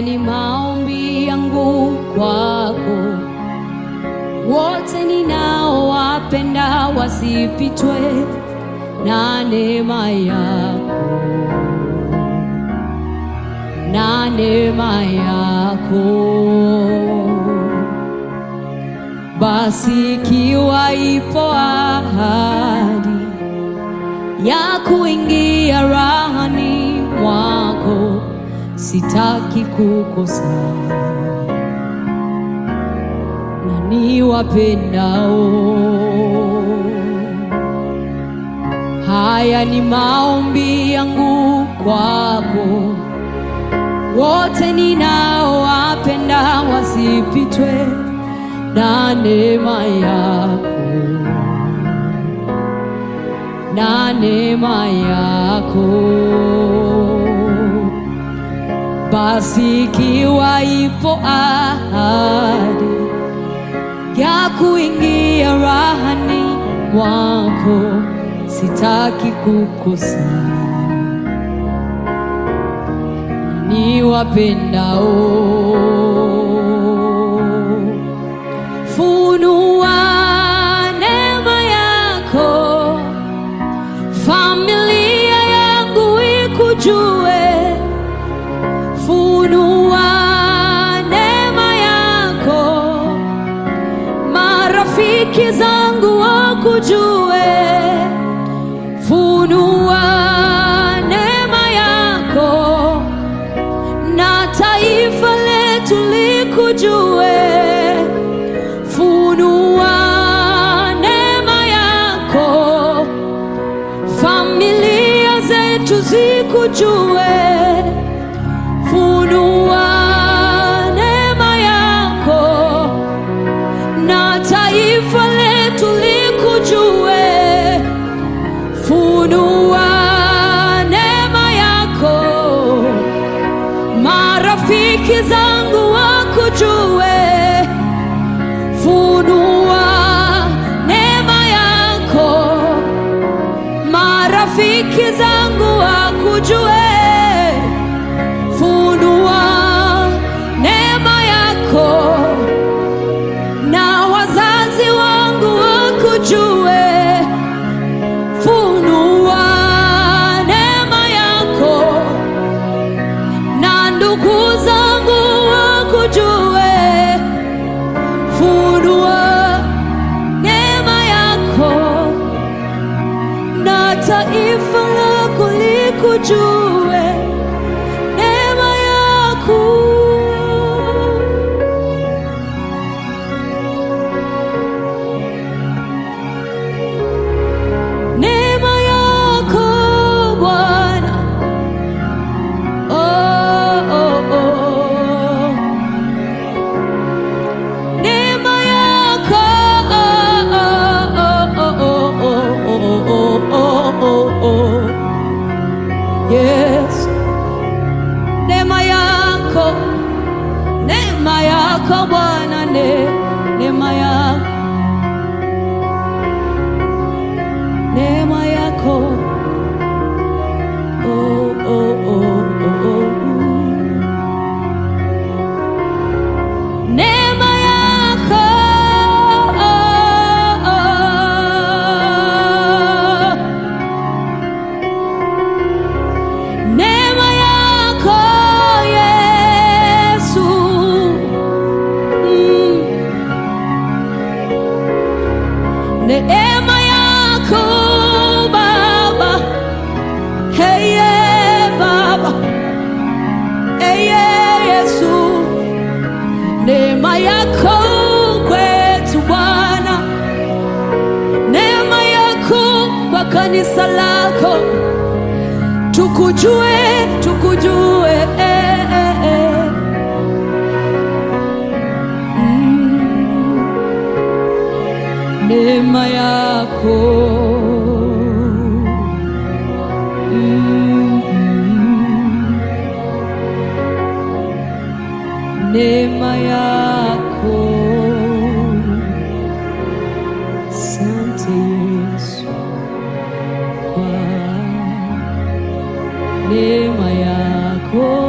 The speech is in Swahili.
ni maombi yangu kwako, wote ninaowapenda wasipitwe na neema yako, na neema yako. Basi ikiwa ipo ahadi ya kuingia rahani mwako, sitaki kukosa na niwapendao. Haya ni maombi yangu kwako, wote ninaowapenda wasipitwe na neema yako, na neema yako. Basi ikiwa ipo ahadi ya kuingia rahani mwako, sitaki kukosa na niwapendao. Funua neema yako, familia yangu ikujue. Funua neema yako, marafiki zangu wakujue. Funua neema yako, na taifa letu likujue. Funua neema yako, familia zetu zikujue. Funua neema yako, na taifa letu likujue. Funua neema yako, marafiki zangu wakujue. Funua neema yako, marafiki zangu wakujue. Funua neema yako, na wazazi wangu wakujue. Funua neema yako, na ndugu zangu wakujue. Funua neema yako, na taifa lako likujue. Neema yako neema yako Bwana, oh, oh, oh. Neema yako oh, oh, oh, oh, oh, oh, oh, oh, oh. Yes, neema yako, neema yako Bwana, ne, neema yako, neema yako oh, oh, oh, oh, oh. Neema yako oh, oh. Neema yako Yesu mm. Neema yako Baba hey, yeah, Baba hey, yeah, Yesu neema yako kwetu Bwana, neema yako kwa kanisa lako, tukujue, tukujue eh, eh, eh. Mm. neema yako mm. neema yako. Asante Yesu kwa neema yako.